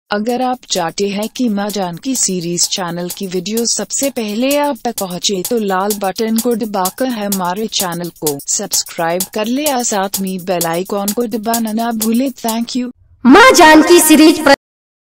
अगर आप चाहते हैं कि माँ जानकी सीरीज चैनल की वीडियो सबसे पहले आप तक पहुँचे तो लाल बटन को दबाकर हमारे चैनल को सब्सक्राइब कर ले और साथ में बेल आइकॉन को दबाना ना भूले थैंक यू माँ जानकी सीरीज प्र...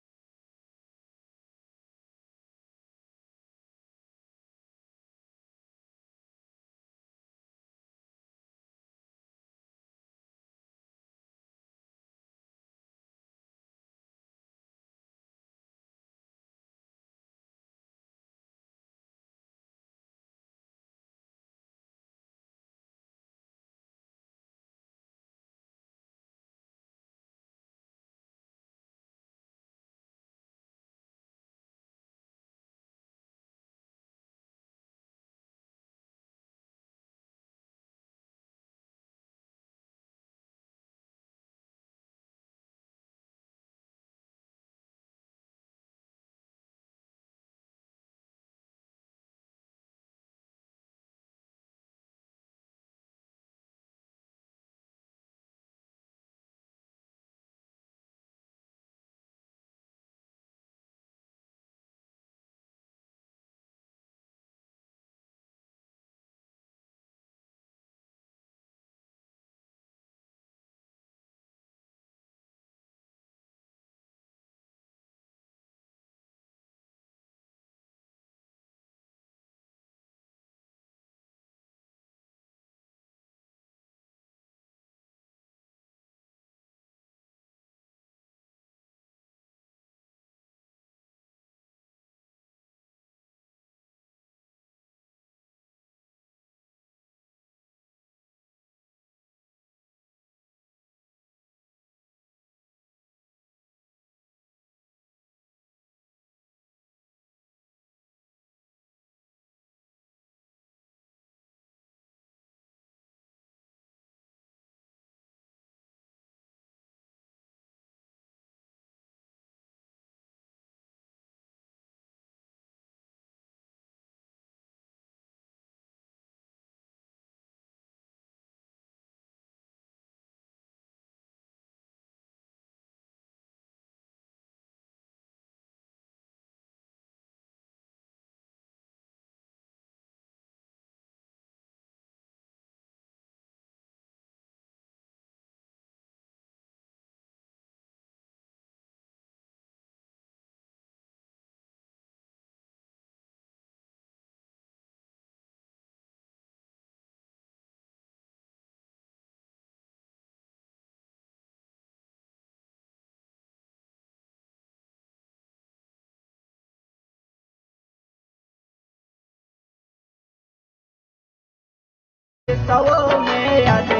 सवो में यादे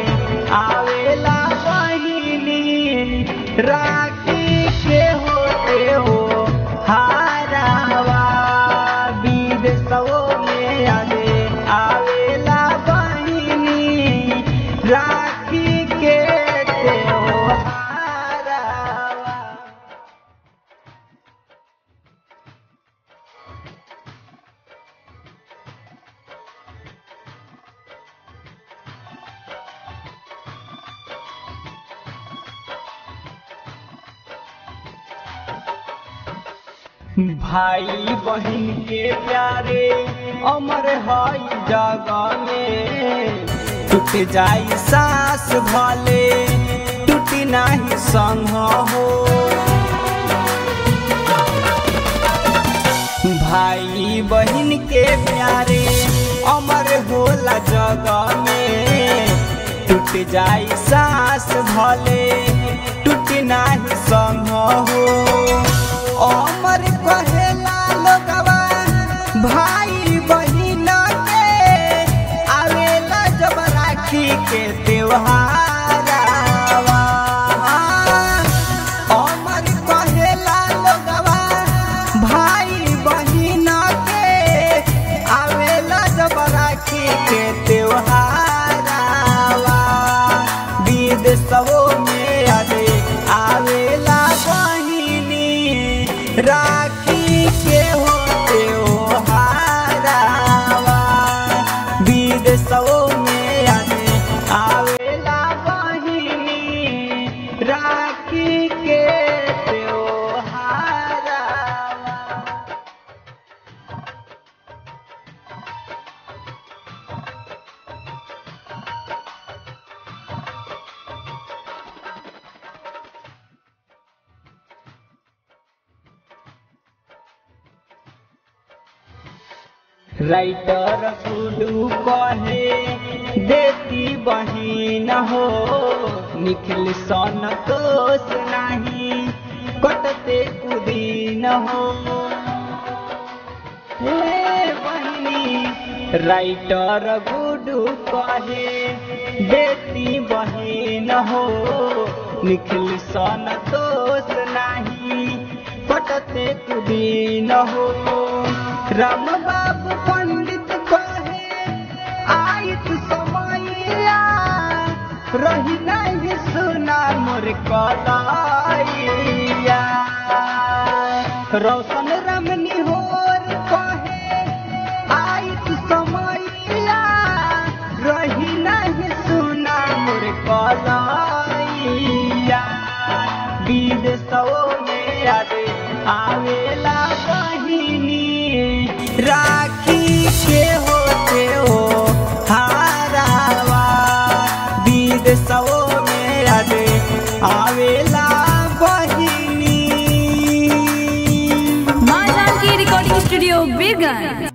आवेला बहिनी राखी के होते हो हारावा बीज सवो में यादे आवेला बहिनी राखी के ते हो हारावा भाई बहन के प्यारे अमर हई जगह में टूट जाई सास भले टूटी नाही संग हो भाई बहन के प्यारे अमर होला जगह में टूट जाई सास भले टूटी नाही संग हो अमर कहेला लोगवा भाई बहिन के आवेला जब राखी के त्योहारवा अमर कहेला लोगवा भाई बहिन के आवेला जब राखी के त्योहारवा विदेशों में आवे आवेला बहिनी राखी के होते हो हारावा विदेशों में आवे आवेला बहिनी राखी के त्योहार राइटर गुडू कहे देती बहिन हो निखिल सन दोष नहीं कटते कुदीन हो हे बहिनी राइटर गुडू कहे बेटी बहिन हो निखिल सन दोष नहीं पटते कुदीन हो राम बाबू पंडित कहे आयत समैया रही नहीं सुना मोर कलाइया रोशन रमनी होर कहे आयत समैया रही नहीं सुना मोर कलाइया विदेशों में यादे आवेला बहिनी राखी के होते हो हारावा विदेशों में यादे आवेला बहिनी माँ जानकी रिकॉर्डिंग स्टूडियो बीरगंज